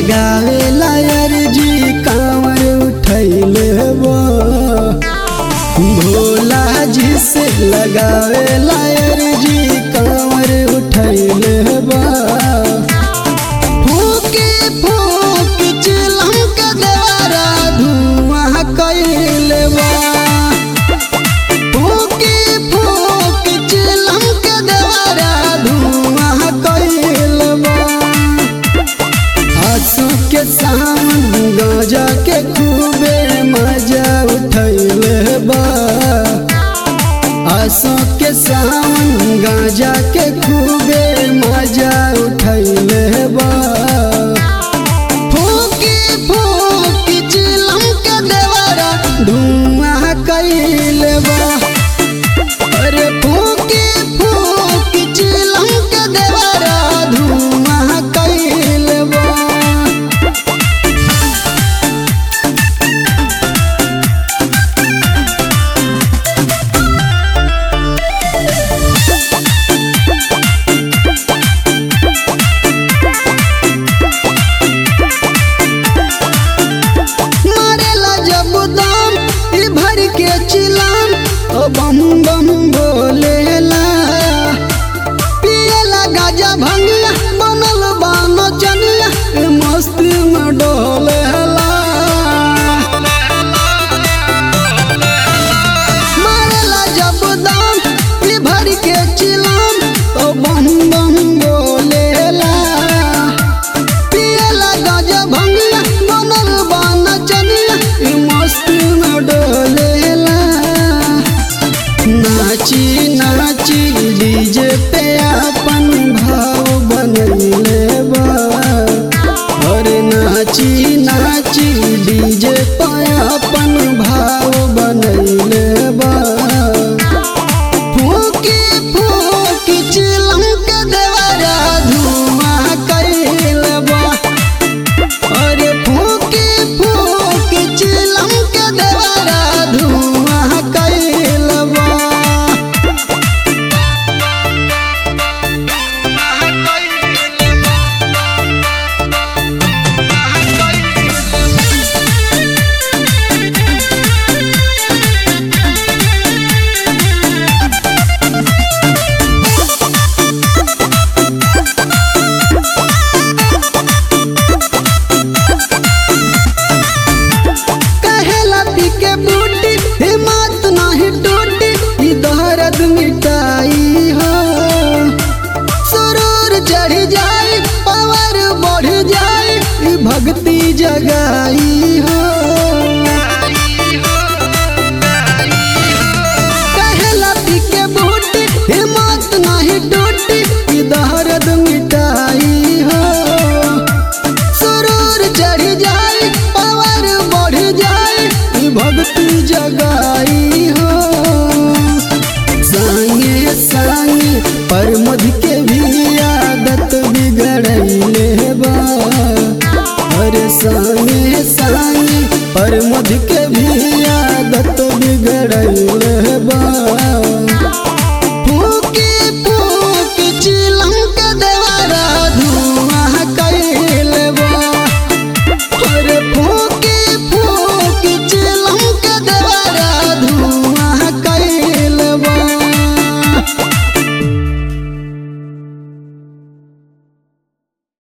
लगावे लायर जी कांवर उठैले बा भोला जी से लगावे लायर जी कांवर उठैले बा फूके फूक चिलम के देवरा धुआं कैले बा फूके फूक चिलम के देवरा धुआं कैले बा आंसू के सावन गाजा के खूबे मजा उठैले बा आंसू के सावन गाजा के खूबे मजा उठैले बा फूकी फूकी चिलम के देवरा धुआं कैले बा अरे फूकी फूकी चिलम के देवरा धुआं कैले बा मारेला जब दाम ई भर के चिलाम ओ बम बम बोलेला पियला गाजा भंगिया बनल बान चनिया ए मस्ती में डोलेला मारेला जब दाम ई भर के चिलाम ओ बम बम बोलेला पियला गाजा भंगिया बनल बान चनिया ई मस्ती में डोलेला नाची नाची डीजे पे अपन भाव बनैले बा अरे नाची नाची डीजे पे अपन भाव बनैले बा फूकी फूकी चिलम के देवरा धुआं कैले बा अरे फूकी फूकी चिलम के देवरा धुआं कैले बा कहेला पी के बूटी हिम्मत नहीं टूटी ई दर्द मिटाई हो सुरूर चढ़ जाई पावर बढ़ जाई ई भक्ति जगाई हो कहेला पी के बूटी हिम्मत नहीं टूटी ई दर्द मिटाई हो सुरूर चढ़ जाई पावर बढ़ जाई ई भक्ति जगाई हो संगे संगे पर मध के भी आदत बिगड़ैले बा अरे संगे संगे पर मध के भी आदत बिगड़ैले